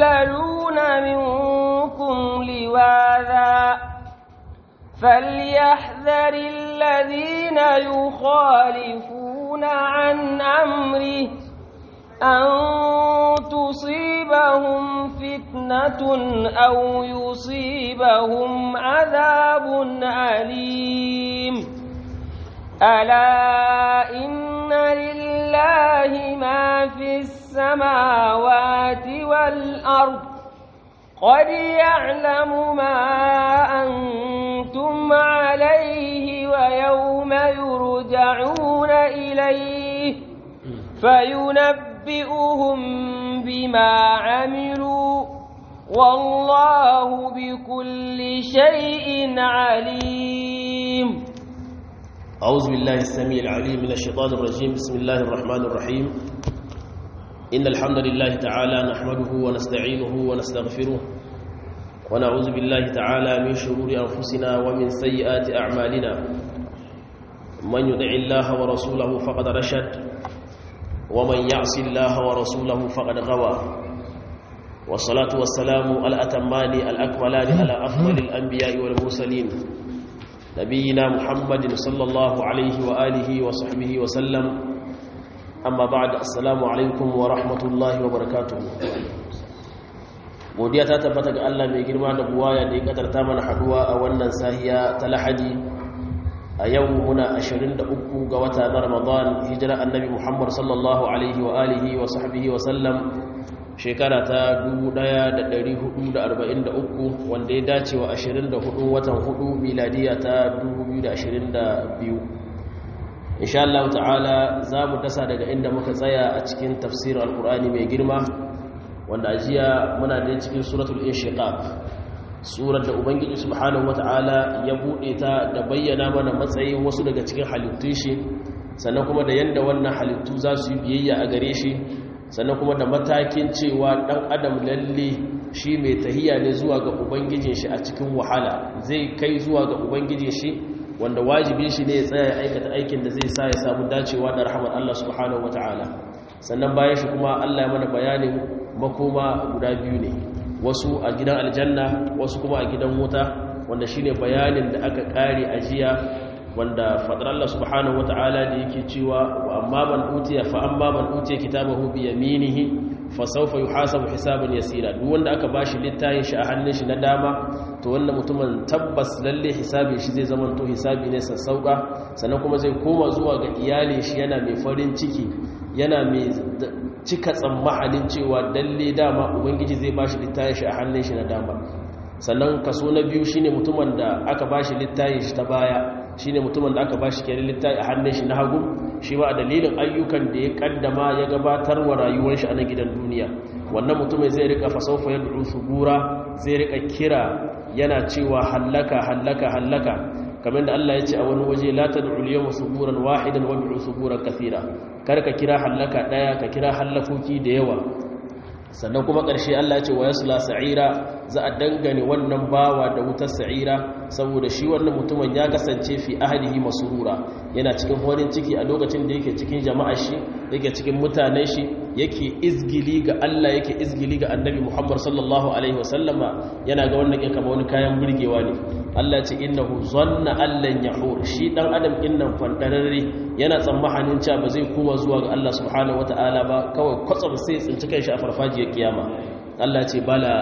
يتخللون منكم لواذا فليحذر الذين يخالفون عن أمره أن تصيبهم فتنة أو يصيبهم عذاب أليم ألا إن لله ما في السماوات والأرض قد يعلم ما أنتم عليه ويوم يرجعون إليه فينبئهم بما عملوا والله بكل شيء عليم أعوذ بالله السميع العليم من الشيطان الرجيم بسم الله الرحمن الرحيم إن الحمد لله تعالى نحمده ونستعينه ونستغفره ونعوذ بالله تعالى من شرور أنفسنا ومن سيئات أعمالنا من يدع الله ورسوله فقد رشد ومن يعص الله ورسوله فقد غوى والصلاة والسلام الأتمان الأكملان على أفضل الأنبياء والمرسلين نبينا محمد صلى الله عليه وآله وصحبه وسلم أما بعد السلام عليكم ورحمة الله وبركاته godiya ta tabbata ga Allah mai girma da buwaya da ya kadarta mana haduwa a wannan sahiya ta lahadi a yau muna 23 ga wata na ramadan hijira annabi muhammad sallallahu alaihi wa alihi wa sahbihi wa sallam shekara ta 1443 wanda ya dace wa 24 watan 4 miladiya ta 2022 insha Allah ta'ala za mu dasa daga inda muka tsaya a cikin tafsirin alkur'ani mai girma wanda ajiya muna da cikin suratul inshiqaq surar da ubangiji subhanahu wata'ala ya bude ta da bayyana mana matsayin wasu daga cikin halittun shi sannan kuma da yanda wannan halittu za su yi biyayya a gare shi sannan kuma da matakin cewa dan adam lalle shi mai tahiya ne zuwa ga ubangijin shi a cikin wahala zai kai zuwa ga ubangijin shi wanda wajibin shi ne ya tsaya ya aikata aikin da zai sa ya samu dacewa da rahmar Allah subhanahu wata'ala sannan bayan shi kuma Allah ya mana bayanin makoma guda biyu ne wasu a gidan aljanna wasu kuma a gidan wuta wanda shine bayanin da aka kare a jiya wanda fadar Allah subhanahu wataala da yake cewa wa amma man utiya fa amma man utiya kitabahu bi yaminihi fa sawfa yuhasabu hisaban yasira duk wanda aka bashi littafin shi a hannun shi na dama to wannan mutumin tabbas lalle hisabin shi zai zama to hisabi ne sassauka sannan kuma zai koma zuwa ga iyalin shi yana mai farin ciki yana mai cika tsammanin cewa dalle dama ubangiji zai bashi littafin shi a hannun shi na dama sannan kaso na biyu shine mutumin da aka bashi littafin shi ta baya shine mutumin da aka bashi kenan littafi a hannun shi na hagu shi ba a dalilin ayyukan da ya kaddama ya gabatar wa rayuwar shi a nan gidan duniya wannan mutumin zai rika fasaufa ya du'u subura zai rika kira yana cewa hallaka hallaka hallaka kamar da Allah ya ce a wani waje la tad'u al-yawma suburan wahidan wa du'u suburan kathira kar ka kira hallaka daya ka kira hallakoki da yawa sannan kuma ƙarshe Allah ce wa yasla sa'ira za a dangane wannan bawa da wutar sa'ira saboda shi wannan mutumin ya kasance fi ahlihi masurura yana cikin horin ciki a lokacin da yake cikin jama'ar shi yake cikin mutanen shi yake izgili ga Allah yake izgili ga Annabi Muhammad sallallahu alaihi wasallama yana ga wannan yake kamar wani kayan burgewa ne Allah ce innahu zanna allan yahur shi dan adam innan fandararre yana tsammanin cewa ba zai koma zuwa ga Allah subhanahu wataala ba kawai kwatsam sai tsinci kanshi a farfajiyar kiyama Allah ce bala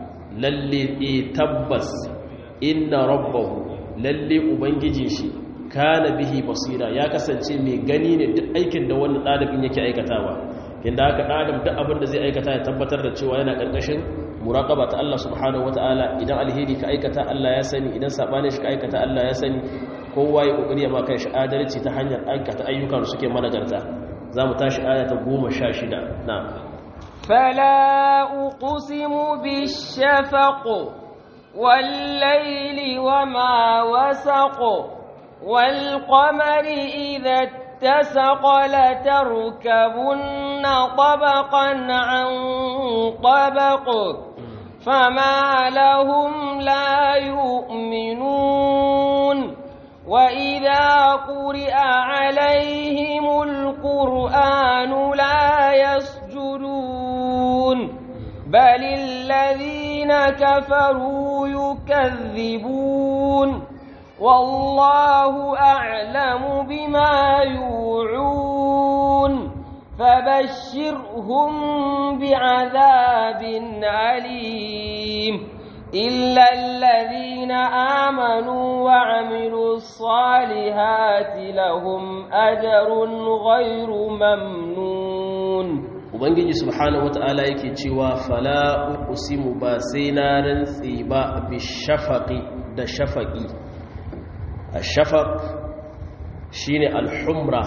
lalle e tabbas inna rabbahu lalle ubangijin shi kana bihi basira ya kasance mai gani ne duk aikin da wannan dalibin yake aikatawa kinda haka dalibin duk abin da zai aikata ya tabbatar da cewa yana karkashin muraqaba ta Allah subhanahu wataala idan alheri ka aikata Allah ya sani idan sabani shi ka aikata Allah ya sani kowa ya kokari ya maka shi adalci ta hanyar aikata ayyukan suke managarta zamu tashi aya ta 16 na'am فلا أقسم بالشفق والليل وما وسق والقمر إذا اتسق لتركبن طبقا عن طبق فما لهم لا يؤمنون وإذا قرئ عليهم القرآن لا يسجدون بل الذين كفروا يكذبون والله أعلم بما يوعون فبشرهم بعذاب أليم إلا الذين آمنوا وعملوا الصالحات لهم أجر غير ممنون ubangiji subhanahu wata'ala yake cewa fala uqsimu ba sai na rantsi ba bi shafaqi da shafaqi ash-shafaq shine al-humra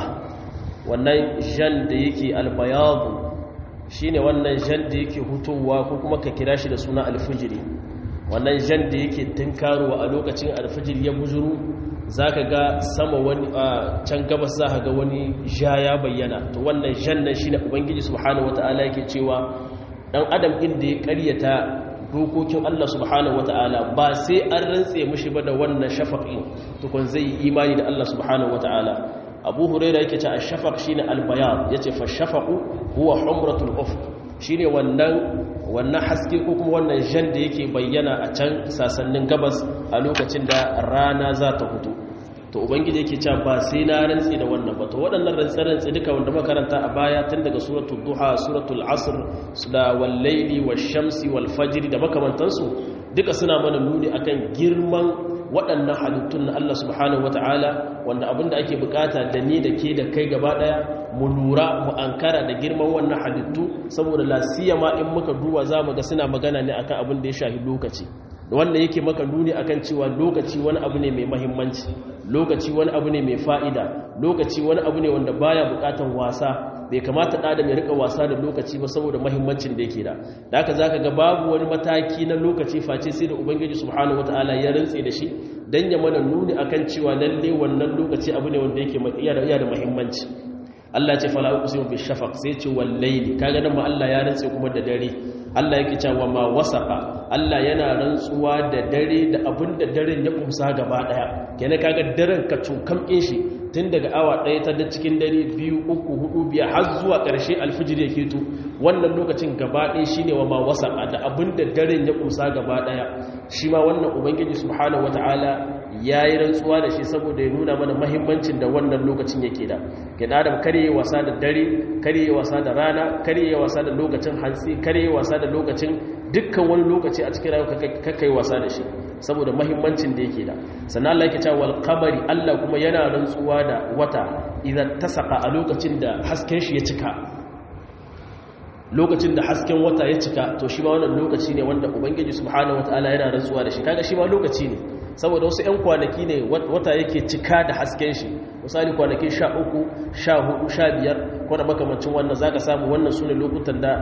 wannan jan da yake al-bayad shine wannan jan da yake hutowa ko kuma ka kira shi da suna al-fujri wannan jan da yake tunkarowa a lokacin al-fujr ya bujuru zaka ga sama wani a can gabas za ga wani ja ya bayyana to wannan jannan shine ubangiji subhanahu wataala yake cewa dan adam din da ya ƙaryata dokokin Allah subhanahu wataala ba sai an rantse mishi ba da wannan shafaqin to kun zai yi imani da Allah subhanahu wataala Abu Huraira yake cewa ash-shafaq shine al-bayan yace fa shafaqu huwa humratul ufq shine wannan wannan haske ko kuma wannan jan da yake bayyana a can sasannin gabas a lokacin da rana za ta fito to ubangiji yake cewa ba sai na rantsi da wannan ba to waɗannan rantsi-rantsi duka wanda makaranta a baya tun daga suratul duha suratul asr da wal laili wash shamsi wal fajr da makamantansu duka suna mana nuni akan girman waɗannan halittun na Allah subhanahu wataala wanda abinda ake bukata da ni da ke da kai gaba daya mu lura mu ankara da girman wannan halittu saboda lasiya ma in muka duba za mu ga suna magana ne akan abin da ya shahi lokaci wanda yake maka nuni akan cewa lokaci wani abu ne mai mahimmanci lokaci wani abu ne mai fa'ida lokaci wani abu ne wanda baya bukatan wasa bai kamata da da mai rika wasa da lokaci ba saboda mahimmancin da yake da da haka zaka ga babu wani mataki na lokaci face sai da ubangiji subhanahu wataala ya rantse da shi dan ya mana nuni akan cewa lalle wannan lokaci abu ne wanda yake iya da mahimmanci Allah ce fala uqsimu bi shafaq sai ce wal layli kaga nan ma Allah ya rantse kuma da dare Allah yake cewa ma wasaqa Allah yana rantsuwa da dare da abinda daren ya kumsa gaba daya kenan kaga daren ka cukam in shi tun daga awa daya ta da cikin dare biyu uku hudu biyar har zuwa karshe alfijir ya keto wannan lokacin gaba daya shine wa ma wasaqa da abinda daren ya kumsa gaba daya shi ma wannan ubangiji subhanahu wataala ya yi rantsuwa da shi saboda ya nuna mana mahimmancin da wannan lokacin yake da gina adam karye wasa da dare karye wasa da rana karye wasa da lokacin hantsi karye wasa da lokacin dukkan wani lokaci a cikin rayuwa kakai wasa da shi saboda mahimmancin da yake da sannan Allah yake cewa wal qamari Allah kuma yana rantsuwa da wata idan tasaka a lokacin da hasken shi ya cika lokacin da hasken wata ya cika to shi ma wannan lokaci ne wanda ubangiji subhanahu wataala yana rantsuwa da shi kaga shi ma lokaci ne saboda wasu 'yan kwanaki ne wata yake cika da hasken shi misali kwanaki sha uku sha hudu sha biyar kwana makamancin wannan za ka samu wannan su ne lokutan da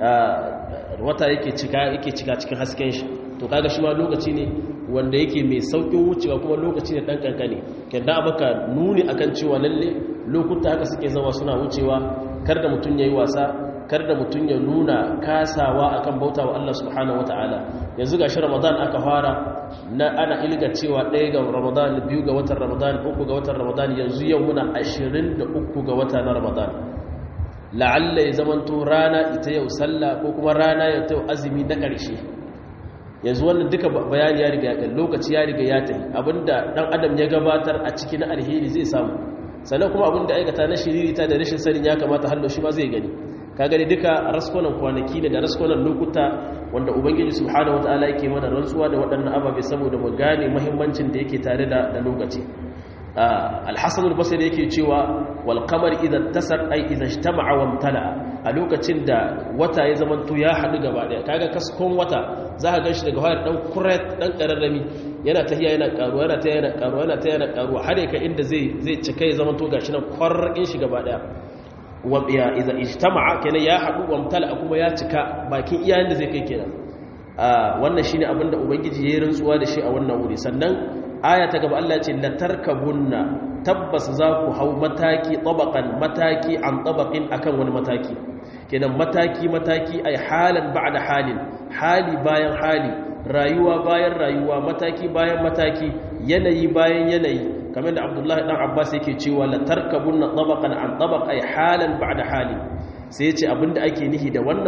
wata yake cika yake cika cikin hasken shi to kaga shi ma lokaci ne wanda yake mai saukin wucewa kuma lokaci ne dan kankane kenda maka nuni akan cewa lalle lokuta haka suke zama suna wucewa kar da mutum yayi wasa kar da mutum ya nuna kasawa akan bauta wa Allah subhanahu wataala yanzu gashi Ramadan aka fara na ana ilga cewa ɗaya ga Ramadan biyu ga watan Ramadan uku ga watan Ramadan yanzu yau muna 23 ga wata na Ramadan la'alla ya zamanto rana ita yau sallah ko kuma rana ya ta azumi na ƙarshe yanzu wannan duka bayani ya riga ya lokaci ya riga ya tafi abinda dan adam ya gabatar a cikin alheri zai samu sannan kuma abinda aikata na shiririta da rashin sanin ya kamata hallo shi ma zai gani ka gani duka raskonan kwanaki ne da raskonan lokuta wanda ubangiji subhanahu wataala yake mana rantsuwa da waɗannan ababe saboda mu gane muhimmancin da yake tare da da lokaci al-hasan al-basri yake cewa wal qamar idha tasar ay idha ijtama'a wa imtala a lokacin da wata ya zamanto ya hadu gaba daya kaga kaskon wata za ka ganshi daga hayar dan kuret dan kararrami yana tahiya yana karuwa yana tahiya yana karuwa yana tahiya yana karuwa har ka inda zai zai cika ya zamanto gashi nan kwarrakin shi gaba daya ya iza ijtama'a kenan ya hadu wa mutala kuma ya cika bakin iyayen da zai kai kenan wannan shine abinda ubangiji yayin rantsuwa da shi a wannan wuri sannan aya ta gaba Allah ya ce la tarkabunna tabbas za ku hau mataki tabaqan mataki an tabaqin akan wani mataki kenan mataki mataki ay halan ba'da halin hali bayan hali rayuwa bayan rayuwa mataki bayan mataki yanayi bayan yanayi kamar da abdullahi dan abbas yake cewa la tarkabunna tabaqan an tabaq ay halan ba'da hali sai yace abinda ake nihi da wannan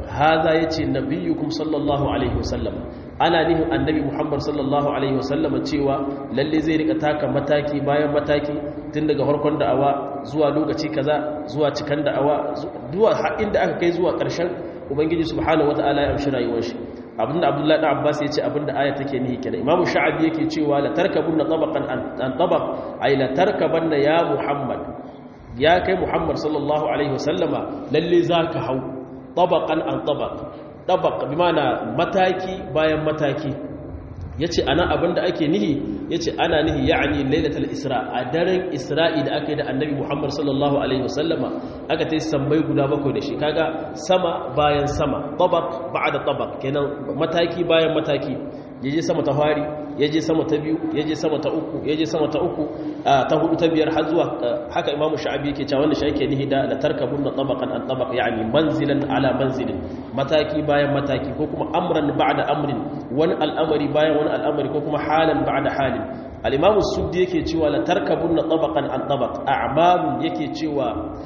haza yace nabiyukum sallallahu alaihi wasallam ana nihin annabi muhammad sallallahu alaihi wasallam cewa lalle zai rika taka mataki bayan mataki tun daga harkon da'awa zuwa lokaci kaza zuwa cikan da'awa zuwa inda aka kai zuwa ƙarshen ubangiji subhanahu wata'ala ya amshi rayuwar shi abinda abdullahi dan abbas yace abinda aya take nihi kenan imamu sha'abi yake cewa la tarkabunna tabaqan an tabaq ay la tarkabanna ya muhammad ya kai muhammad sallallahu alaihi wasallama lalle zaka hau tabaqan an tabaq tabaq bi mana mataki bayan mataki yace ana abinda ake nihi yace ana nihi ya'ni lailatul isra a daren isra'i da aka yi da annabi muhammad sallallahu alaihi wasallama aka ta yi sammai guda bakwai da shi kaga sama bayan sama tabaq ba'da tabaq kenan mataki bayan mataki yaje sama ta fari yaje sama ta biyu yaje sama ta uku yaje sama ta uku ta hudu ta biyar har zuwa haka imamu sha'abi yake cewa wannan shi yake nihi da la tarkabunna tabaqan an tabaq yani manzilan ala manzilin mataki bayan mataki ko kuma amran ba'da amrin wani al'amari bayan wani al'amari ko kuma halan ba'da halin al-imamu suddi yake cewa la tarkabunna tabaqan an tabaq a'malun yake cewa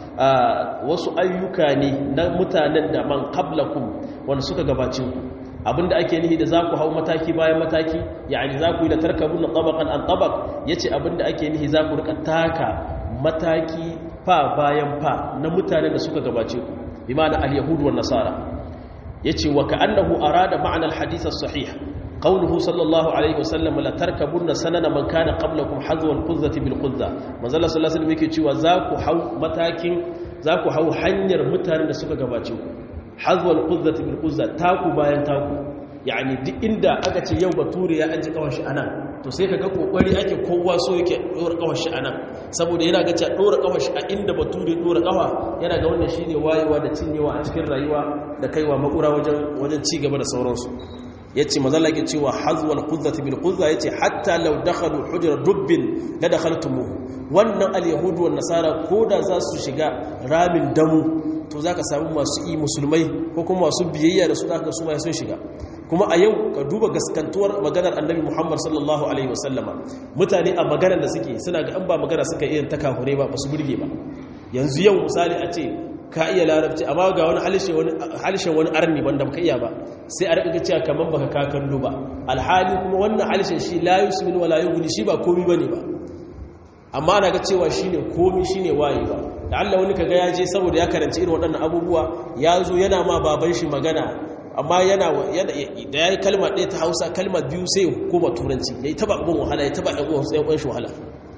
wasu ayyuka ne na mutanen da man qablakum wanda suka gabace ku abinda ake nihi da za ku hau mataki bayan mataki yani za ku yi da tarkabun na tabakan an tabak ya ce abinda ake nihi za ku rika taka mataki fa bayan fa na mutanen da suka gabace ku bi ma'ana al-yahudu wan nasara yace wa ka'annahu arada ma'ana al-hadith as-sahih qawluhu sallallahu alaihi wasallam la tarkabunna sanana man kana qablakum hazwa al-quzzati bil quzza manzo Allah sallallahu alaihi wasallam yake cewa za ku hau matakin za ku hau hanyar mutanen da suka gabace ku hazwal quzzati bil quzza taku bayan taku yani duk inda aka ce yau bature ya aji kawar shi anan to sai kaga kokari ake kowa so yake dora kawar shi anan saboda yana ga cewa dora kawar shi a inda bature dora kawa yana ga wannan shine wayewa da cinyewa a cikin rayuwa da kaiwa makura wajen wajen ci gaba da sauransu yace mazalla ke cewa hazwal quzzati bil quzza yace hatta law dakhalu hujra dubbin la dakhaltumuhu wannan al yahudu wan nasara koda za su shiga ramin damu to za ka samu masu yi musulmai ko kuma masu biyayya da su da su mai sun shiga kuma a yau ka duba gaskantuwar maganar annabi muhammad sallallahu alaihi wasallama mutane a maganar da suke suna ga an ba magana suka iya ta kahure ba ba su burge ba yanzu yau misali a ce ka iya larabci amma ga wani halishin wani arni wanda baka iya ba sai a rika cewa kamar baka ka kallo ba alhali kuma wannan halishin shi la yusmin wala yughni shi ba komi bane ba amma ana ga cewa shine komi shine waye ba da Allah wani kaga ya je saboda ya karanci irin waɗannan abubuwa ya zo yana ma baban shi magana amma yana da ya yi kalma ɗaya ta hausa kalma biyu sai koma turanci ya yi taba abin wahala ya taba ɗan shi wahala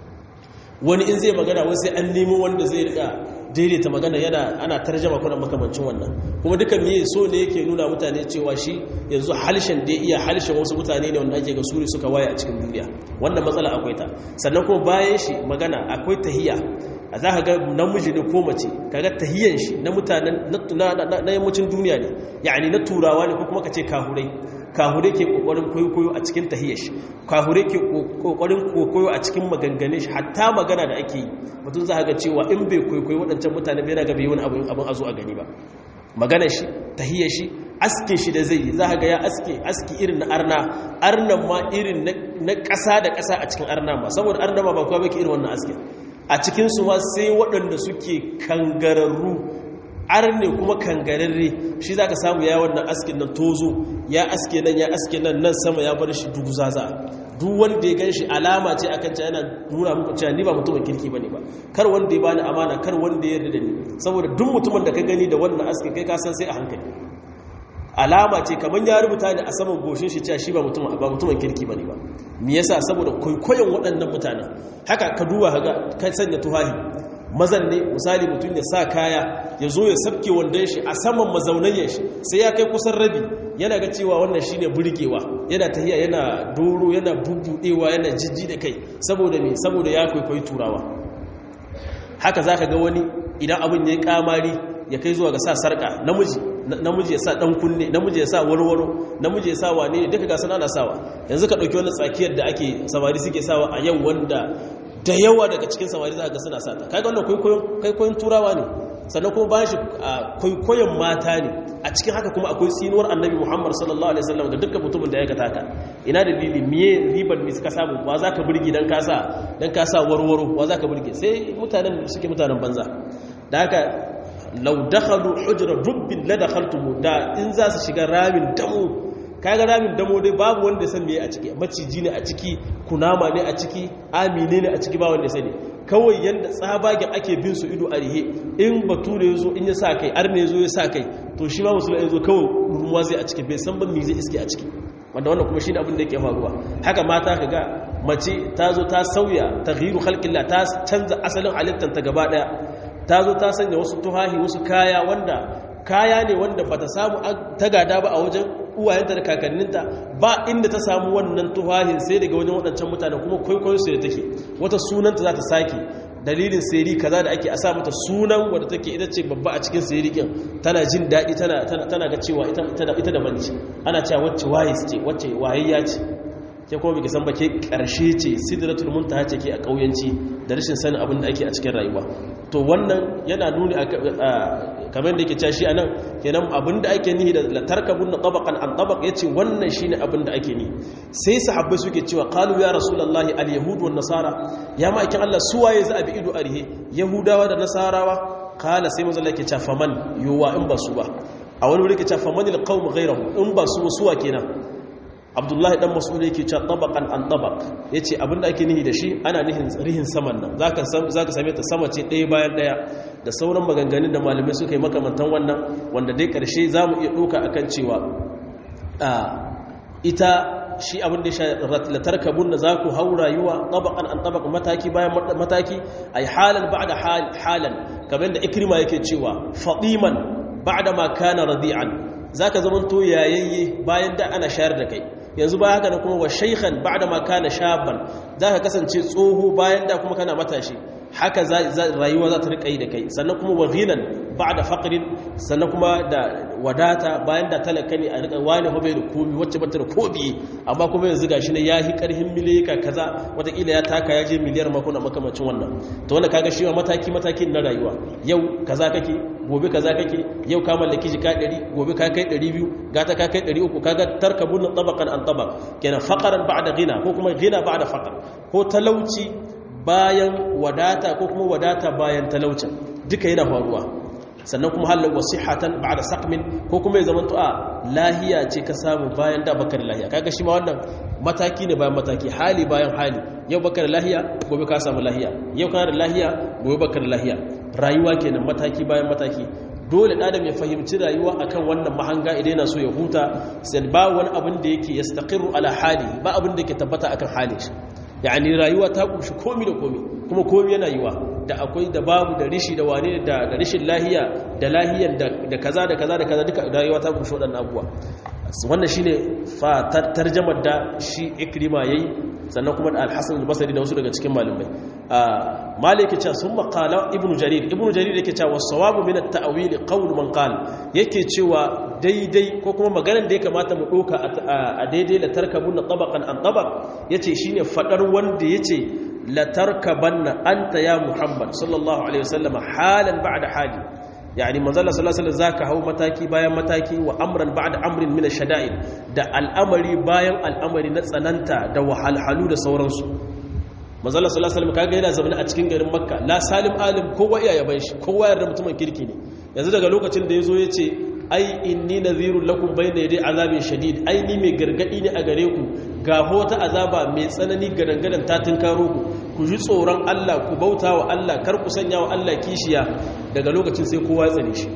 wani in zai magana wani sai an nemo wanda zai riƙa daidaita magana yana ana tarjama kuna makamancin wannan kuma duka miye so ne yake nuna mutane cewa shi yanzu halshen da iya halshen wasu mutane ne wanda ake ga suri suka waye a cikin duniya wannan matsala akwai ta sannan kuma bayan shi magana akwai tahiya a za ka ga namiji ne ko mace kaga tahiyan shi na mutanen na yammacin duniya ne yani na turawa ne ko kuma ka ce kahurai kahure ke kokarin koyo a cikin tahiyar shi kahure ke kokarin koyo a cikin maganganun shi hatta magana da ake yi mutum za ga cewa in bai koyo waɗancan mutane bai raga bai wani abin abin azo a gani ba maganar shi tahiyar shi aske shi da zai yi za ga ya aske aski irin na arna arnan ma irin na ƙasa da ƙasa a cikin arna ma saboda arna ma ba kuwa bai irin wannan aske a cikinsu ma sai waɗanda suke kangararru arne kuma kangararre shi za ka samu ya wannan askin nan tozo ya aske nan ya aske nan nan sama ya bar shi duk zaza duk wanda ya gan shi alama ce akan cewa yana nuna muku cewa ni ba mutumin kirki bane ba kar wanda ya bani amana kar wanda ya yarda da ni saboda duk mutumin da ka gani da wannan askin kai ka san sai a hankali alama ce kamar ya rubuta ne a saman goshin shi cewa shi ba mutumin ba mutumin kirki bane ba me yasa saboda kwaikwayon waɗannan mutanen haka ka duba kaga kai sanya tuhahi mazan ne misali mutum ya sa kaya ya zo ya sabke wandon shi a saman mazaunayen shi sai ya kai kusan rabi yana ga cewa wannan shi ne burgewa yana tahiya yana doro yana bubudewa yana jijji da kai saboda me saboda ya kwaikwayi turawa haka za ka ga wani idan abin ya yi kamari ya kai zuwa ga sa sarka namiji namiji ya sa dan kunne namiji ya sa warwaro namiji ya sa wane ne duka gasan ana sawa yanzu ka dauki wannan tsakiyar da ake samari suke sawa a yau wanda da yawa daga cikin samari za ga suna sata kaga wannan kwaikwayon turawa ne sannan kuma bayan shi kwaikwayon mata ne a cikin haka kuma akwai tsinuwar annabi muhammad sallallahu alaihi wasallam ga dukkan mutumin da ya ga taka ina da dalili miye ribar me suka samu wa za ka burge dan kasa dan kasa warwaro wa za ka burge sai mutanen suke mutanen banza da haka law dakhalu hujra rubbin la dakhaltum da in za su shiga ramin damo kaga ramin damo dai babu wanda san meye a ciki maciji ne a ciki kunama ne a ciki amine ne a ciki ba wanda sani kawai yanda tsabagen ake bin su ido a rihe in bature yazo in ya sa kai arne yazo ya sa kai to shi ma musulmi yazo kawai ruwa zai a ciki bai san ban me zai iske a ciki wanda wannan kuma shine abin da yake faruwa haka mata kaga mace ta zo ta sauya taghyiru khalqillah ta canza asalin halittar ta gaba daya ta zo ta sanya wasu tuhahi wasu kaya wanda kaya ne wanda bata samu ta gada ba a wajen uwayenta da kakanninta ba inda ta samu wannan tuhahin sai daga wajen waɗancan mutane kuma kwaikwayo su da take wata sunanta za ta sake dalilin seri kaza da ake a sa mata sunan wadda take ita ce babba a cikin seri kin tana jin daɗi tana ga cewa ita da banci ana cewa wacce waye ce wacce wayayya ce ke kuma biki san ba ke ƙarshe ce sidratul muntaha ce ke a ƙauyanci da rashin sanin abin da ake a cikin rayuwa to wannan yana nuni kamar da yake cashi a nan kenan abin da ake nihi da latarkabun na tabakan an tabak ya ce wannan shi ne abin da ake ni sai sahabbai suke cewa kalu ya rasulallah al-yahudu wa nasara ya ma'aikin allah suwaye za a bi ido a rihe yahudawa da nasarawa kala sai mazala ke ca faman yiwuwa in ba su ba a wani wuri ke ca faman il-qawm ghayrahu in ba su suwa kenan abdullahi dan mas'ud yake cewa tabaqan an tabaq yace abinda ake nihi da shi ana nihin rihin saman nan zaka zaka same ta sama ce ɗaya bayan ɗaya da sauran maganganun da malamai suka yi makamantan wannan wanda dai ƙarshe zamu iya ɗauka akan cewa a ita shi abin da ya la tarkabun da zaku hau rayuwa tabaqan an tabaq mataki bayan mataki ay halan ba'da halan kamar da ikrima yake cewa fadiman ba'da ma kana radi'an zaka zamanto yayayye bayan da ana shayar da kai yanzu ba haka da kuma wa shaykhan ba'da ma kana shaban zaka kasance tsoho bayan da kuma kana matashi haka rayuwa za ta rika yi da kai sannan kuma wa ghinan ba'da faqrin sannan kuma da wadata bayan da talaka ne a rika wani hobe da komi wacce bata da kobi amma kuma yanzu gashi ne yahi karhin miliyaka kaza watakila ya taka ya je miliyar makona makamacin wannan to wannan kaga shi mataki matakin na rayuwa yau kaza kake gobe kaza kake yau ka mallaki jika 100 gobe ka kai 200 gata ka kai 300 kaga tarkabun tabaqan an tabaq kenan faqaran ba'da ghina ko kuma ghina ba'da faqar ko talauci bayan wadata ko kuma wadata bayan talaucin duka yana faruwa sannan kuma halin wasihatan ba'da saqmin ko kuma ya zamanto a lahiya ce ka samu bayan da bakar lahiya kaga shi ma wannan mataki ne bayan mataki hali bayan hali yau bakar lahiya gobe ka samu lahiya yau kana da lahiya gobe bakar lahiya rayuwa kenan mataki bayan mataki dole adam ya fahimci rayuwa akan wannan mahanga idan yana so ya huta sai ba wani abin da yake yastaqiru ala hali ba abin da yake tabbata akan halin shi yani rayuwa ta kunshi komi da komi kuma komi yana yiwa da akwai da babu da rishi da wane da da rishin lahiya da lahiyan da kaza da kaza da kaza duka rayuwa ta kunshi waɗannan abubuwa wannan shine fa tarjamar da shi ikrima yayi sannan kuma da al-hasan al-basri da wasu daga cikin malamai malik ya ce sun maqala ibnu jarir ibnu jarir yake cewa wasawabu min at-ta'wil qawl man qala yake cewa daidai ko kuma maganar da ya kamata mu doka a daidai la tarkabunna tabaqan an tabaq yace shine fadar wanda yace la tarkabanna anta ya muhammad sallallahu alaihi wasallam halan ba'da hali yani manzala sallallahu alaihi zaka hau mataki bayan mataki wa amran ba'da amrin min ash-shada'id da al'amari bayan al'amari na tsananta da wahalhalu da sauransu manzala sallallahu alaihi wasallam kaga yana zaune a cikin garin makka la salim alim kowa iya yaban shi kowa yarda mutumin kirki ne yanzu daga lokacin da yazo yace ai inni nadhirul lakum bayna yaday azabin shadid ai ni mai gargadi ne a gare ku ga hota azaba mai tsanani gadangadan ta tunkaro ku ku ji tsoron Allah ku bauta wa Allah kar ku sanya wa Allah kishiya daga lokacin sai kowa tsane shi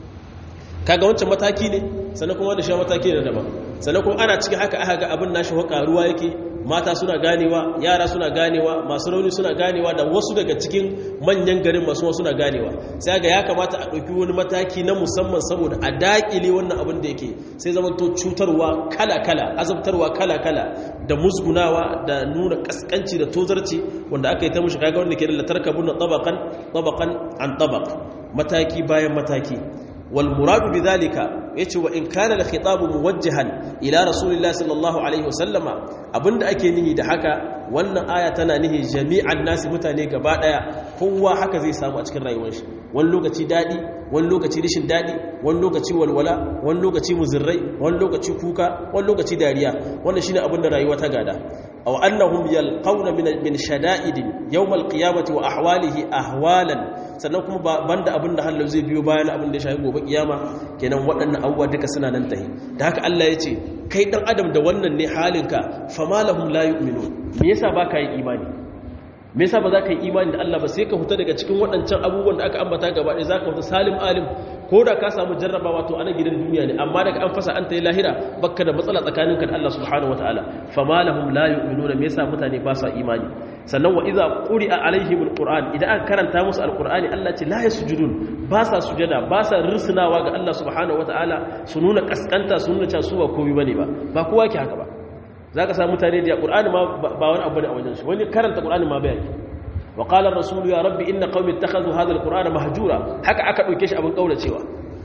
kaga wancan mataki ne sannan kuma da shi mataki ne daban sannan kuma ana cikin haka aka ga abin nashi haka ruwa yake mata suna ganewa yara suna ganewa masu rauni suna ganewa da wasu daga cikin manyan garin masu wasu suna ganewa sai ga ya kamata a ɗauki wani mataki na musamman saboda a daƙile wannan abin da yake sai zama to cutarwa kala-kala azabtarwa kala-kala da musgunawa da nuna kaskanci da tozarci wanda aka yi ta mushi kaga wanda ke da latarkabun na tabakan tabakan an tabak mataki bayan mataki والمراد بذلك yace wa in kana al-khitab muwajjahan ila rasulillahi sallallahu alaihi wasallama abinda ake nihi da haka wannan aya tana nihi jami'an nasi mutane gaba daya kowa haka zai samu a cikin rayuwar shi wani lokaci dadi wani lokaci rishin dadi wani lokaci walwala wani lokaci muzirrai wani lokaci kuka wani lokaci dariya wannan shine abinda rayuwa ta gada aw annahum yalqawna min min shada'id yawm al-qiyamati wa ahwalihi ahwalan sannan kuma banda abin da hallo zai biyo bayan abin da ya shafi gobe kiyama kenan waɗannan abubuwa duka suna nan tahi da haka Allah ya ce kai dan adam da wannan ne halinka fama lahum la yu'minun me yasa baka yi imani me yasa ba za ka yi imani da Allah ba sai ka huta daga cikin waɗancan abubuwan da aka ambata gaba ɗaya za ka huta salim alim ko da ka samu jarrabawa to ana gidan duniya ne amma daga an fasa an ta yi lahira bakka da matsala tsakaninka da Allah subhanahu wataala fama lahum la yu'minuna me yasa mutane ba sa imani sannan wa idza quri'a alaihim alquran idan aka karanta musu alqurani Allah ce la yasjudun ba sa sujada ba sa risnawa ga Allah subhanahu wataala su nuna kaskanta su nuna cewa su ba komai bane ba ba kowa ke haka ba za ka samu mutane da ƙur'ani ma ba wani abu ne a wajen shi wani karanta ƙur'ani ma bayan wa qala ar-rasul ya rabbi inna qaumi ittakhadhu hadha al-qur'ana mahjura haka aka dauke shi abin kauracewa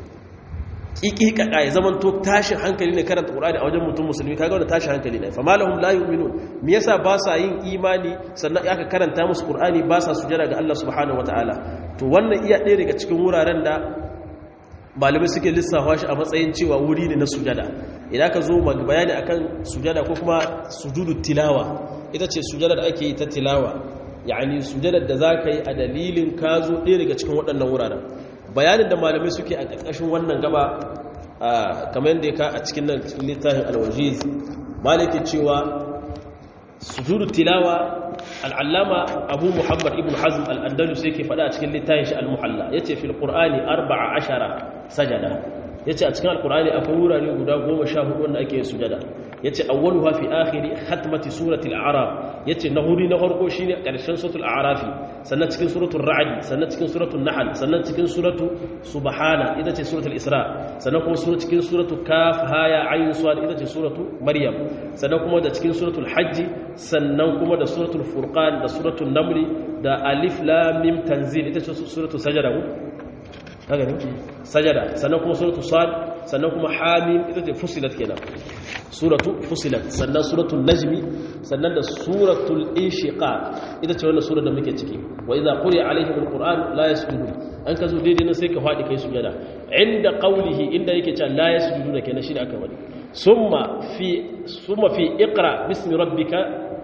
kikika ya zaman to tashin hankali ne karanta ƙur'ani a wajen mutum musulmi kaga wannan tashin hankali ne fa malahum la yu'minun me yasa ba sa yin imani sannan aka karanta musu ƙur'ani ba sa sujada ga Allah subhanahu wataala to wannan iya ɗaya daga cikin wuraren da malamai suke lissafa shi a matsayin cewa wuri ne na sujada idan ka zo bayani akan sujada ko kuma sujudu tilawa ita ce sujada da ake yi ta tilawa yani sujada da za ka yi a dalilin ka zo ɗaya daga cikin waɗannan wuraren bayanin da malamai suke a ƙarƙashin wannan gaba kamar yadda ya ka a cikin nan littafin alwajiz malaki cewa sujudu tilawa al'allama abu muhammad ibn hazm al'andalus yake faɗa a cikin littafin shi al-muhalla ya ce fil ƙur'ani arba'a ashara sajada ya ce a cikin alkur'ani akwai wurare guda goma sha hudu wanda ake sujada ya ce awwalu hafi akhiri hatmati suratul a'raf ya ce na huri na farko shine ƙarshen suratul a'rafi sannan cikin suratul ra'd sannan cikin suratul nahl sannan cikin suratul subhana ita ce suratul isra sannan kuma sura cikin suratul kaf haya ayn sad ita ce suratul maryam sannan kuma da cikin suratul hajj sannan kuma da suratul furqan da suratul naml da alif lam mim tanzil ita ce suratul sajada haka ne sajada sannan kuma suratu sad sannan kuma hamim ita ce fusilat kenan suratu fusilat sannan suratul najmi sannan da suratul inshiqaq ita ce wannan surar da muke ciki wa idza quri'a alaihim alquran la yasjudun an ka zo daidai nan sai ka fadi kai sujada inda qawlihi inda yake cewa la yasjuduna kenan shi da aka wadi summa fi summa fi iqra bismi rabbika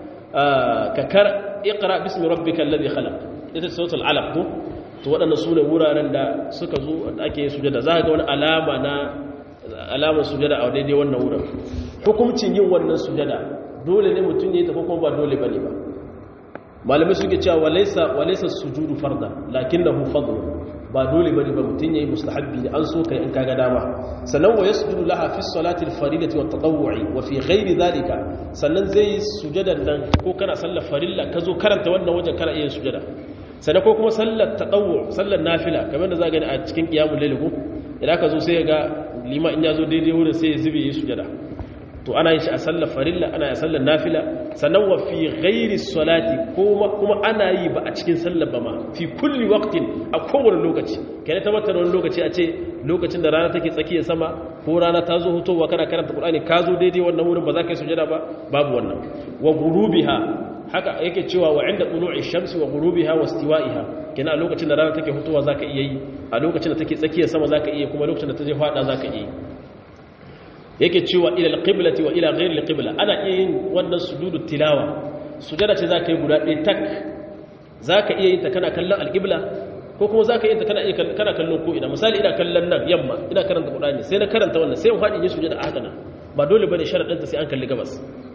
ka kar iqra bismi rabbika alladhi khalaq ita ce suratul alaq ko to waɗanda su ne wuraren da suka zo da ake yin sujada za ga wani alama na alamar sujada a daidai wannan wurin hukuncin yin wannan sujada dole ne mutum ya tafi kuma ba dole ba ne ba malamai suke cewa walaisa walaisa sujudu farda lakinnahu fadl ba dole bane ba mutum yayi mustahabbi ne an so kai in kaga dama sannan wa yasjudu laha fi salati al-faridati wa tatawwu'i wa fi ghairi dhalika sannan zai sujadan nan ko kana sallar farilla ka zo karanta wannan wajen kana iya sujada sannan ko kuma sallar taɗawo sallar nafila kamar da za gani a cikin ƙiyamun laliku idan ka zo sai ga lima in ya zo daidai wurin sai ya zube yi sujada to ana yin shi a sallar farilla ana yi a sallar nafila sannan wa fi ghairi salati kuma ana yi ba a cikin sallar ba ma fi kulli waqtin a kowane lokaci kai ta mata wani lokaci a ce lokacin da rana take tsakiyar sama ko rana ta zo hutowa kana karanta qur'ani ka zo daidai wannan wurin ba za ka yi sujada ba babu wannan wa gurubiha haka yake cewa wa inda tulu'i shamsi wa ghurubiha wa istiwa'iha kina a lokacin da rana take hutuwa zaka iya yi a lokacin da take tsakiyar sama zaka iya kuma lokacin da ta je fada zaka iya yi yake cewa ila alqiblati wa ila ghayri alqibla ana iya yin wannan sujudu tilawa sujada ce zaka yi guda ɗaya tak zaka iya yin ta kana kallon alqibla ko kuma zaka yi ta kana iya kana kallon ko ina misali ina kallon nan yamma ina karanta qur'ani sai na karanta wannan sai in fadi yin sujada a haka nan ba dole bane sharadin ta sai an kalli gabas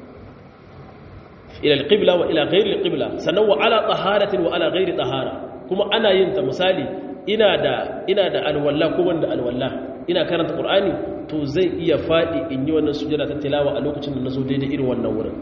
ila alqibla wa ila ghayri alqibla sannan wa ala taharatin wa ala ghayri tahara kuma ana yin ta misali ina da ina da alwalla ko wanda alwalla ina karanta qur'ani to zai iya fadi in yi wannan sujada ta tilawa a lokacin da nazo daidai irin wannan wurin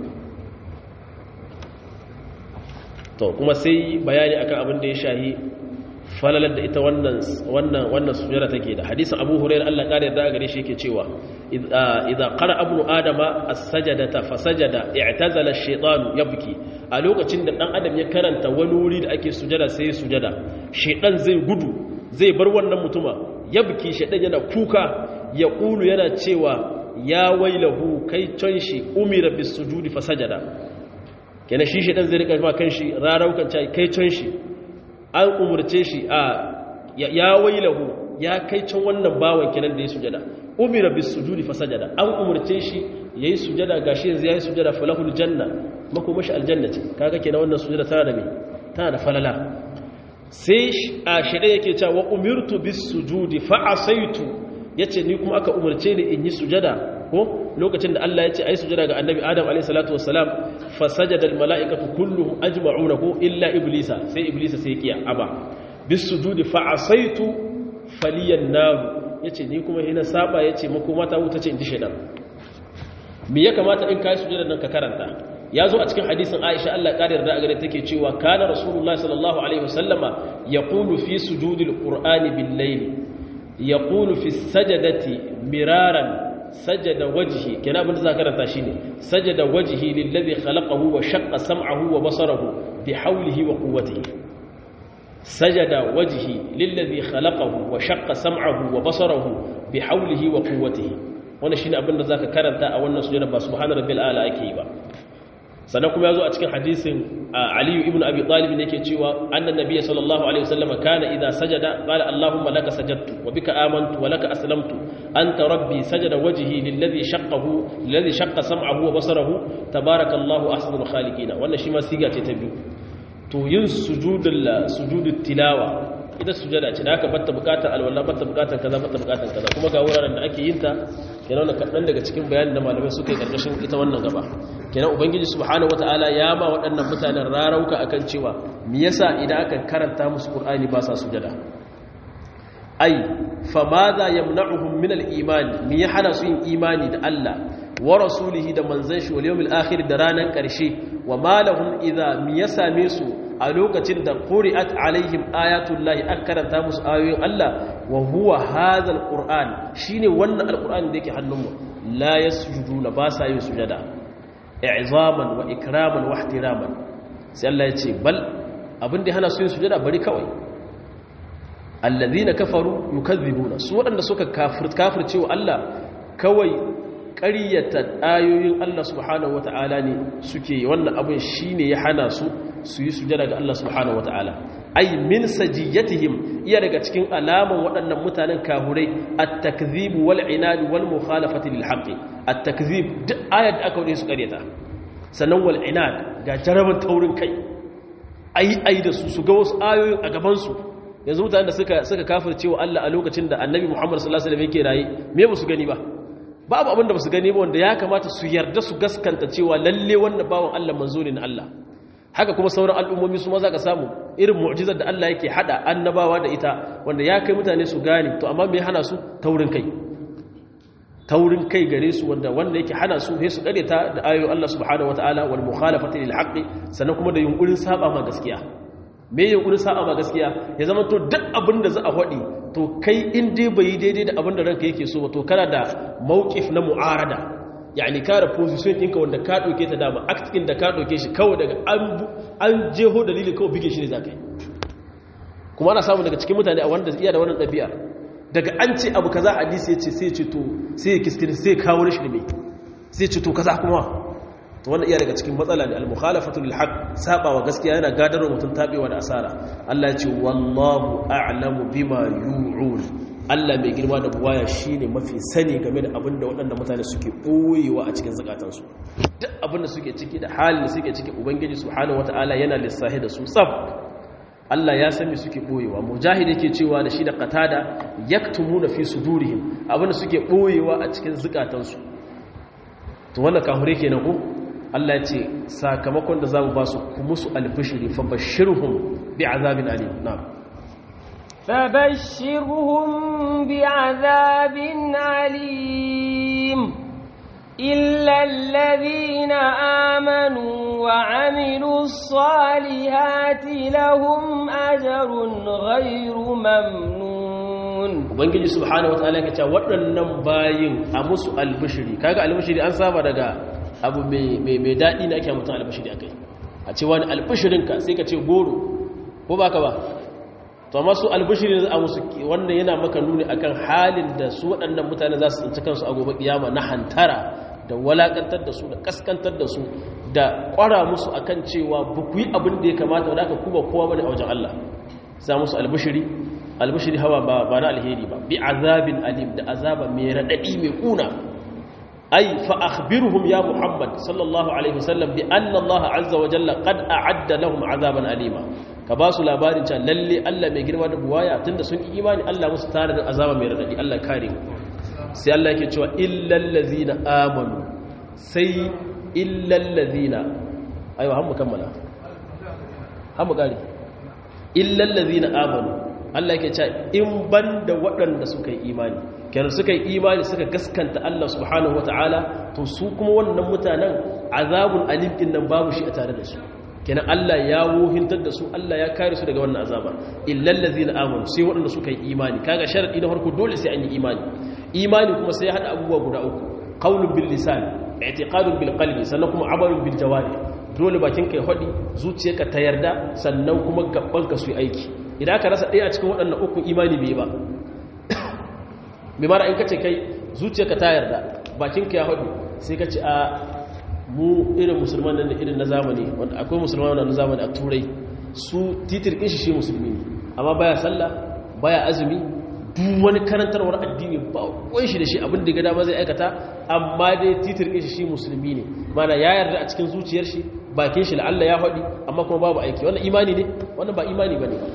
to kuma sai bayani akan abin da ya shahi falalar da ita wannan wannan wannan sujada take da hadisin Abu Hurairah Allah kare da gare shi yake cewa idza qara ibnu adama as-sajdata fasajada i'tazala ash-shaytanu yabki a lokacin da dan adam ya karanta wani wuri da ake sujada sai ya sujada shaytan zai gudu zai bar wannan mutuma yabki shaytan yana kuka ya kulu yana cewa ya wailahu kai can shi umira bis sujudi fasajada kenan shi shaytan zai rika ma kanshi raraukan kai can shi an umurce shi a ya wailahu ya kai can wannan bawan kenan da ya sujada umira bis sujudi fa sajada an umurce shi yayi sujada gashi yanzu yayi sujada falahul janna makomashi aljanna ce kaga kenan wannan sujada tana da me tana da falala sai a shirye yake cewa wa umirtu bis sujudi fa asaitu yace ni kuma aka umarce ni in yi sujada ko lokacin da Allah ya ce ai sujada ga annabi Adam alayhi salatu wassalam fa sajada al malaikatu kulluhum ajma'una ko illa iblisa sai iblisa sai kiya aba bis sujudi fa asaitu faliyan nar yace ni kuma ina saba yace makoma ta wuta ce in ji shedan me ya kamata in kai sujada nan ka karanta ya zo a cikin hadisin Aisha Allah ƙari yarda a gare take cewa kana rasulullahi sallallahu alaihi wasallama yaqulu fi sujudil qur'ani bil layl yaqulu fi sajadati miraran sajada wajhi kana abin da za karanta shine sajada wajhi lillazi khalaqahu wa shaqqa sam'ahu wa basarahu bi hawlihi wa quwwatihi sajada wajhi lillazi khalaqahu wa shaqqa sam'ahu wa basarahu bi hawlihi wa quwwatihi wannan shine abin da zaka karanta a wannan sujada ba subhana rabbil ala ake yi ba sannan kuma ya zo a cikin hadisin aliyu ibn abi talib ne ke cewa annan nabiy sallallahu alaihi wasallam kana idza sajada qala allahumma laka sajadtu wa bika amantu wa laka aslamtu anta rabbi sajada wajhi lilladhi shaqqahu lilladhi shaqqa sam'ahu wa basarahu tabarakallahu ahsanul khaliqin wannan shi ma siga ce ta biyu to yin sujudul sujudut tilawa ita sujada ce da aka batta bukatar alwala batta bukatar kaza batta bukatar kaza kuma ga wuraren da ake yin ta kenan wannan kaɗan daga cikin bayanin da malamai suka yi ƙarƙashin ita wannan gaba kenan ubangiji subhanahu wataala ya ma waɗannan mutanen rarauka akan cewa me yasa idan aka karanta musu qur'ani ba sa sujada ai fa madha yamna'uhum min al-iman me ya hana su yin imani da Allah wa rasulihi da manzon shi wal yawmil akhir da ranan ƙarshe wa malahum idza me ya same su a lokacin da quri'at alaihim ayatullahi an karanta musu ayoyin Allah wa huwa hadha alquran shine wannan alquran da yake hannunmu la yasjuduna ba sa yin sujada i'zaman wa ikraman wa ihtiraman sai Allah ya ce bal abin da hana su yin sujada bari kawai alladhina kafaru yukazzibuna su waɗanda suka kafir kafirce wa Allah kawai ƙaryata ayoyin Allah subhanahu wata'ala ne suke wannan abin shine ya hana su su yi sujada ga Allah subhanahu wata'ala ai min sajiyatihim iya daga cikin alaman waɗannan mutanen kahurai at-takdhib wal inad wal mukhalafati lil haqq at-takdhib duk ayat da aka wuce su ƙaryata sannan wal inad ga jaraban taurin kai ai ai da su su ga wasu ayoyin a gaban su yanzu mutanen da suka suka kafirce wa Allah a lokacin da Annabi Muhammad sallallahu alaihi wasallam yake rayi me ba su gani ba babu abin da ba su gani ba wanda ya kamata su yarda su gaskanta cewa lalle wannan bawan Allah manzo ne na Allah haka kuma sauran al'ummomi su ma za ka samu irin mu'jizar da Allah yake hada annabawa da ita wanda ya kai mutane su gane to amma me hana su taurin kai taurin kai gare su wanda wanda yake hana su sai su kare ta da ayoyin Allah subhanahu wataala wal mukhalafati lil haqqi sannan kuma da yunkurin saba ma gaskiya me yunkurin saba ma gaskiya ya zama to duk abin da za a faɗi to kai in dai bai daidai da abin da ranka yake so ba to kana da mawqif na mu'arada yani kare position ɗinka wanda ka ɗauke ta dama actin da ka ɗauke shi kawai daga an jeho dalilin kawai bige shi ne za ka yi kuma ana samu daga cikin mutane a wanda iya da wannan ɗabi'a daga an ce abu kaza hadisi ya ce sai ce to sai ya kiskiri sai kawo shi ne sai ce to kaza kuma to wannan iya daga cikin matsala ne al-mukhalafatu lil haqq sabawa gaskiya yana gadarwa mutum tabewa da asara Allah ya ce wallahu a'lamu bima yu'un Allah mai girma da buwaya shine mafi sani game da abin da waɗanda mutane suke ɓoyewa a cikin zakatansu duk abin da suke ciki da halin da suke ciki ubangiji subhanahu wata'ala yana lissahi da su tsab Allah ya sani suke ɓoyewa mujahid yake cewa da shi da qatada yaktumuna fi sudurihim abin da suke ɓoyewa a cikin zakatansu to wannan kahure kenan ko Allah ya ce sakamakon da zamu ba su kuma su albishiri fa bashirhum bi'azabin alim na'am فبشرهم بعذاب عليم إلا الذين آمنوا وعملوا الصالحات لهم أجر غير ممنون ubangiji subhanahu wataala ya ce waɗannan bayin a musu albishiri kaga albishiri an saba daga abu mai mai dadi ne ake mutum albishiri akai a ce wani albishirinka sai ka ce goro ko baka ba to amma su albishiri za a musu wannan yana maka nuni akan halin da su waɗannan mutane za su tsinci kansu a gobe kiyama na hantara da walakantar da su da kaskantar da su da ƙwara musu akan cewa ba ku yi abin da ya kamata wadda aka kuma kowa bane a wajen Allah za musu albishiri albishiri hawa ba ba na alheri ba bi azabin alim da azaba mai raɗaɗi mai ƙuna ai fa akhbirhum ya muhammad sallallahu alaihi wasallam bi anna allah azza wa jalla qad a'adda lahum azaban alima ka ba su labarin cewa lalle Allah mai girma da buwaya tunda sun yi imani Allah musu tare da azaba mai radadi Allah kare sai Allah yake cewa illal ladzina amanu sai illal ladzina ayo har mu kammala har mu kare illal ladzina amanu Allah yake cewa in banda waɗanda suka yi imani kenan suka yi imani suka gaskanta Allah subhanahu wataala to su kuma wannan mutanen azabun alim din nan babu shi a tare da su kenan Allah ya wohintar da su Allah ya kare su daga wannan azaba illal ladzina amanu sai waɗanda suka yi imani kaga sharadi na farko dole sai an yi imani imani kuma sai ya hada abubuwa guda uku qaulun bil lisan i'tiqadun bil qalbi sannan kuma amalun bil jawari dole bakin kai hadi zuciyarka ta yarda sannan kuma gaban ka su yi aiki idan ka rasa ɗaya a cikin waɗannan uku imani bai ba bi mara in kace kai zuciyarka ta yarda bakin ka ya hadi sai ka ce a mu irin musulman da irin na zamani wanda akwai musulman na zamani a turai su titir ɗin shi shi musulmi ne amma baya sallah baya azumi duk wani karantarwar addini ba wani shi da shi abin da gada ma zai aikata amma dai titir ɗin shi shi musulmi ne mana ya yarda a cikin zuciyar shi bakin shi la'alla ya haɗi amma kuma babu aiki wannan imani ne wannan ba imani ba ne ba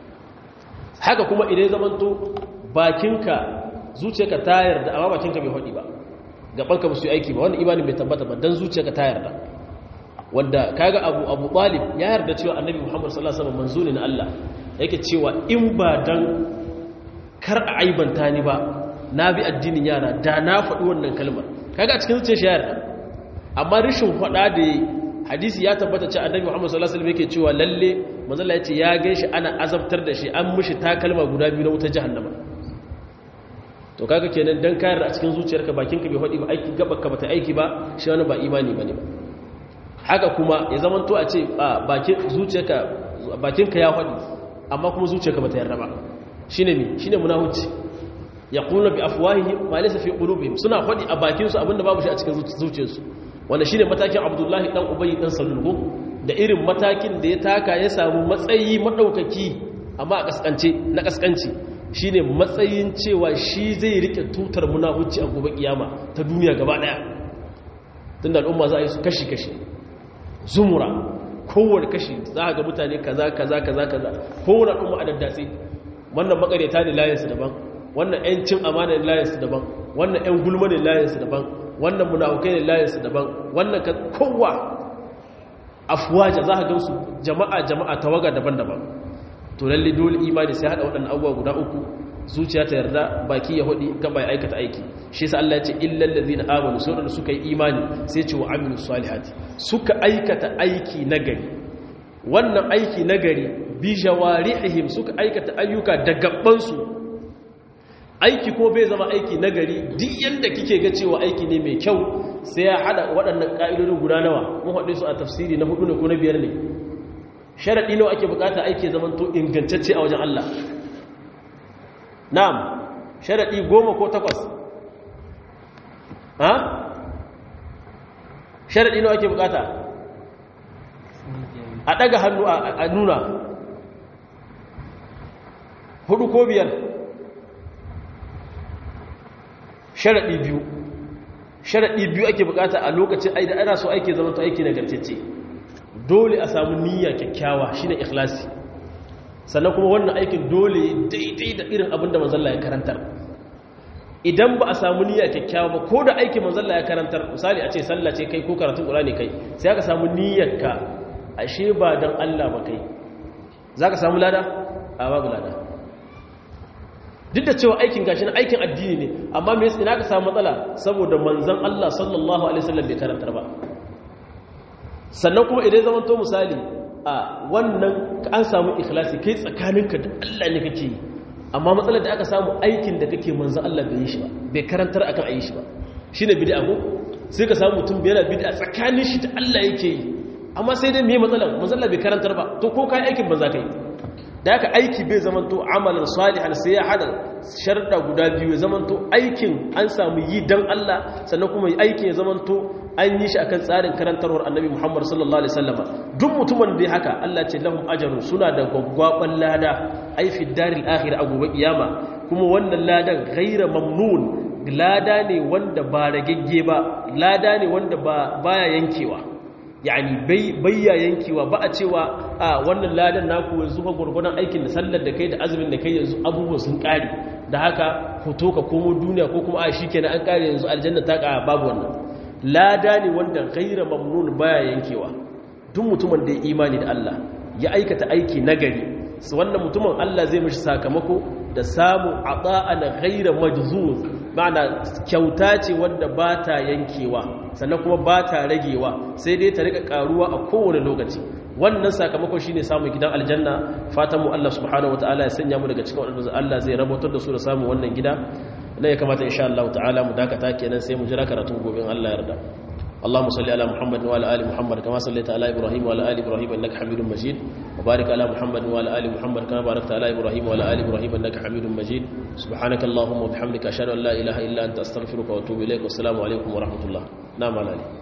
haka kuma idan zamanto bakinka zuciyarka ta yarda amma bakinka bai haɗi ba gabanka ba su yi aiki ba wannan imanin bai tabbata ba dan zuciyarka ta yarda wanda kaga abu abu talib ya yarda cewa annabi muhammad sallallahu alaihi wasallam manzo ne na Allah yake cewa in ba dan kar a aibanta ni ba na bi addinin yara da na faɗi wannan kalmar kaga a cikin zuciyar shi ya yarda amma rishin faɗa da hadisi ya tabbata cewa annabi muhammad sallallahu alaihi wasallam yake cewa lalle manzo Allah yace ya ganshi ana azabtar da shi an mishi takalma guda biyu na wutar jahannama to kaga kenan dan kayar a cikin zuciyarka bakinka bai hadi ba aiki gabanka bata aiki ba shi wani ba imani bane ba haka kuma ya zamanto a ce bakin zuciyarka bakinka ya hadi amma kuma zuciyarka bata yarda ba shine me shine munafici yaqulu bi afwahihim ma laysa fi qulubihim suna hadi a bakin su abinda babu shi a cikin zuciyarsu wanda shine matakin Abdullahi dan Ubay dan Salul da irin matakin da ya taka ya samu matsayi madaukaki amma a kaskance na kaskanci shine matsayin cewa shi zai rike tutar munafici a gobe kiyama ta duniya gaba daya tunda al'umma za a yi su kashi kashi zumura kowane kashi za ga mutane kaza kaza kaza kaza kowane al'umma a daddatse wannan makareta ne layinsu daban wannan 'yancin amana ne layinsu daban wannan 'yan gulma ne layinsu daban wannan munafukai ne layinsu daban wannan kowa afuwaja za ka gamsu jama'a jama'a tawaga daban-daban to lalle dole imani sai hada waɗannan abubuwa guda uku zuciya ta yarda baki ya hudi gaba ya aikata aiki shi yasa Allah ya ce illal ladina amanu sai da suka yi imani sai ce wa amilus salihati suka aikata aiki nagari wannan aiki nagari bi jawarihim suka aikata ayyuka da gabban su aiki ko bai zama aiki nagari duk yanda kike ga cewa aiki ne mai kyau sai ya hada waɗannan ka'idodin guda nawa mun haɗe su a tafsiri na hudu ne ko na biyar ne sharaɗi nawa ake bukata aiki zaman to ingantacce a wajen Allah na'am sharaɗi goma ko takwas ha sharaɗi nawa ake bukata a ɗaga hannu a nuna hudu ko biyar sharaɗi biyu sharaɗi biyu ake bukata a lokacin aida ana so aiki zaman to aiki nagartacce dole a samu niyya kyakkyawa shine ikhlasi sannan kuma wannan aikin dole daidai da irin abin da manzalla ya karantar idan ba a samu niyya kyakkyawa ba ko da aikin manzalla ya karantar misali a ce sallah ce kai ko karatun qur'ani kai sai aka samu niyyarka ashe ba dan Allah ba kai zaka samu lada a babu lada duk da cewa aikin gashi na aikin addini ne amma me yasa ina ka samu matsala saboda manzon Allah sallallahu alaihi wasallam bai karantar ba sannan kuma idan zaman to misali a wannan an samu ikhlasi kai tsakaninka da Allah ne kake yi amma matsalar da aka samu aikin da kake manzo Allah bai yi shi ba bai karantar akan ayi shi ba shine bid'a ko sai ka samu mutum bai bid'a tsakanin shi da Allah yake yi amma sai dai me matsalar manzo Allah bai karantar ba to ko kai aikin banza kai da haka aiki bai zaman to amalan salihan sai ya hada sharda guda biyu ya zaman to aikin an samu yi dan Allah sannan kuma aikin ya zaman to an yi shi akan tsarin karantarwar annabi Muhammad sallallahu alaihi wasallam duk mutumin da haka Allah ce lahum ajrun suna da gwaggwaban lada ai fi daril akhir a gobe kiyama kuma wannan ladan ghaira mamnun lada ne wanda ba ragegge ba lada ne wanda ba baya yankewa yani bayya yankewa ba a cewa a wannan ladan naku yanzu ka gurgurdan aikin da sallar da kai da azumin da kai yanzu abubuwan sun kare da haka hoto ka komo duniya ko kuma a shikenan an kare yanzu aljanna ta ka babu wannan lada ne wanda ghaira mamnun baya yankewa duk mutumin da ya imani da Allah ya aikata aiki nagari su wannan mutumin Allah zai mishi sakamako da samu ata'an ghaira majzuz ma'ana kyauta ce wanda ba ta yankewa sannan kuma ba ta ragewa sai dai ta rika karuwa a kowane lokaci wannan sakamakon shine samun gidan aljanna fatan mu Allah subhanahu wataala ya sanya mu daga cikin wadanda Allah zai rabotar da su da samun wannan gida na ya kamata insha Allah ta'ala mu dakata kenan sai mu jira karatun gobe Allah ya yarda اللهم صل على محمد وعلى ال محمد كما صليت على ابراهيم وعلى ال ابراهيم انك حميد مجيد وبارك على محمد وعلى ال محمد كما باركت على ابراهيم وعلى ال ابراهيم انك حميد مجيد سبحانك اللهم وبحمدك اشهد ان لا اله الا انت استغفرك واتوب اليك والسلام عليكم ورحمه الله نعم على عليك